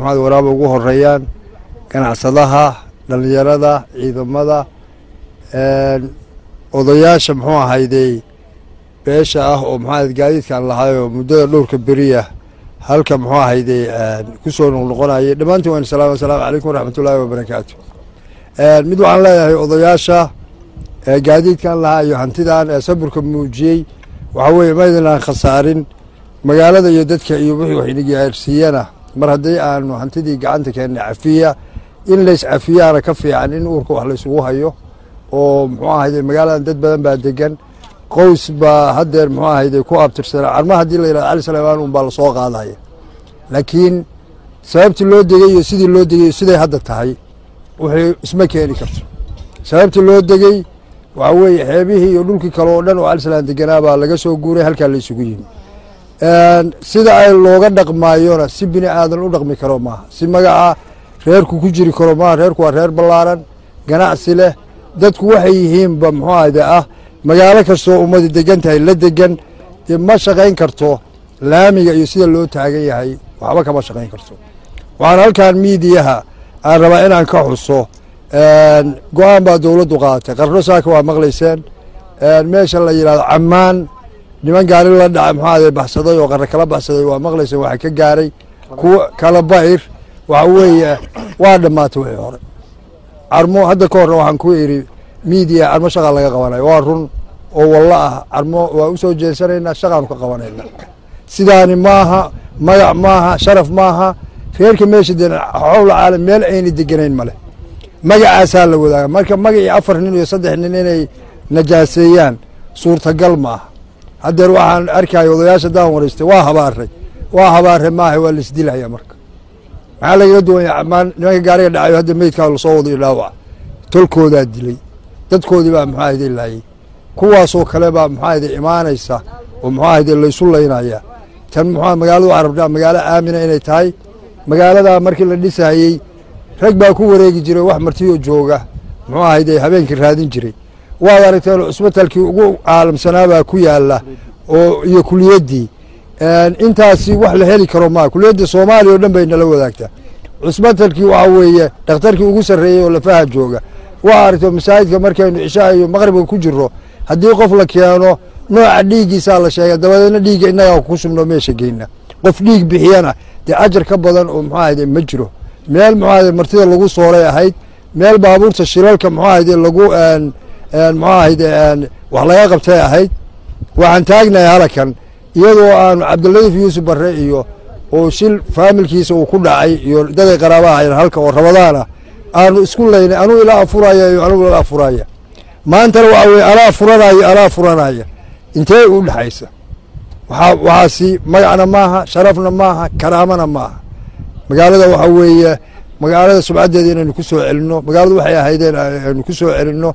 maxamed waraaba ugu horeeyaan ganacsadaha dhallinyarada ciidamada odayaasha muxuu ahaydey beesha ah oo maxaa gaadiidkaan lahaayoo muddada dhowrka beriya halka muxuu ahaydey kusoo noqnoqonayay dhammaantiin waan salaam asalaamu calaykum waraxmatullaahi wabarakaatu mid waxaan leeyahay odayaasha gaadiidkan lahaa iyo hantidan ee saburka muujiyey waxaa weeye maydinaan khasaarin magaalada iyo dadka iyo wixii wax inagaarsiiyana mar haddii aanu hantidii gacanta keennay cafiya in lays cafiyaana ka fiican in uurka wax laysugu hayo oo muxuu ahayde magaaladan dad badan baa degan qoys baa haddeer muxuu ahayde ku abtirsana carma haddii la yidhahdo cali saleymaan un baa lasoo qaadaya laakiin sababtii loo degey iyo sidii loo degey siday hadda tahay wixii isma keeni karto sababtii loo degey waxaa weeye xeebihii iyo dhulkii kale oo dhan oo cali salaan deganaa baa laga soo guuray halkaa la isugu yimi sida ay looga dhaqmaayona si bini aadan u dhaqmi karo maaha si magaca reerku ku jiri karo maaha reerku waa reer ballaaran ganacsi leh dadku waxay yihiinba muxuu ahde ah magaalo kastoo ummadi degan tahay la degan dee ma shaqayn karto laamiga iyo sida loo taagan yahay waxba kama shaqayn karto waxaan halkan miidiyaha aan rabaa inaan ka xuso go-aan baa dowladdu qaadatay qarno saaka waa maqlayseen meesha la yidhahdo cammaan niman gaari la dhaca muxuu ahde baxsaday oo qarno kala baxsaday waa maqlayseen waxa ka gaaray kuwa kala bayr waxa weeye waa dhammaatay wixii hore carmo hadda ka horna waxaan ku idhi miidiya carmo shaqaa laga qabanayo waa run oo wallo ah carmo waa u soo jeensanaynaa shaqaanu ka qabanayna sidaani maaha magac maaha sharaf maaha reerka meesha de xowla caalam meel ayna deganayn male magacaasaa la wadaaga marka magacii afar nin iyo saddex nin inay najaaseeyaan suurtagal ma aha haddeer waxaan arkaya odayaasha daan waraystay waa habaaray waa habaare maaha waa laisdilaya marka maxaa lagaga duwanya amaan nimanka gaariga dhacayo hadda meydkaa lasoo wado iyo dhaawaca tolkoodaa dilay dadkoodii baa muxuu ahayde laayay kuwaasoo kale baa muxuu ahayde imaanaysa oo muxuu ahayde laysu laynaya tan muxuu magaaladu waxaa rabtaa magaalo aamina inay tahay magaaladaa markii la dhisayey rag baa ku wareegi jiray wax martiyo jooga muxuu ahayde habeenkii raadin jiray waad aragteen cusbitalkii ugu caalamsanaabaa ku yaala oo iyo kuliyaddii intaasi wax la heli karo maa kuliyadda soomaaliya o dhan bay nala wadaagtaa cusbitalkii waxaa weeye dhakhtarkii ugu sarreeyey oo lafaha jooga waa aragto masaajidka markaynu cishaa iyo maqribka ku jiro haddii qof la keeno nooca dhiiggiisaa la sheega dabadeedna dhiigga innagaa ku shubno meesha geyna qof dhiig bixiyana dee ajar ka badan oo muxuu ahayde ma jiro meel muxuu ahayde martida lagu sooray ahayd meel baabuurta shilalka muxuu ahayde lagu muxuu ahayde wax laga qabtay ahayd waxaan taagnahay halakan iyadoo aanu cabdiladiif yuusuf barre iyo oo shil faamilkiisa uu ku dhacay iyo daday qaraabaha ayan halka oo rabadaan ah aanu isku laynay anuu ila afuraya iyo anugu ila afuraya maantana waxaa weye alaa furanaya alaa furanaya intee u dhexaysa waxaa waxaasi magacna maaha sharafna maaha karaamana maaha magaalada waxaa weeye magaalada subcaddeeda inaynu ku soo celinno magaaladu waxay ahaydeen aynu ku soo celinno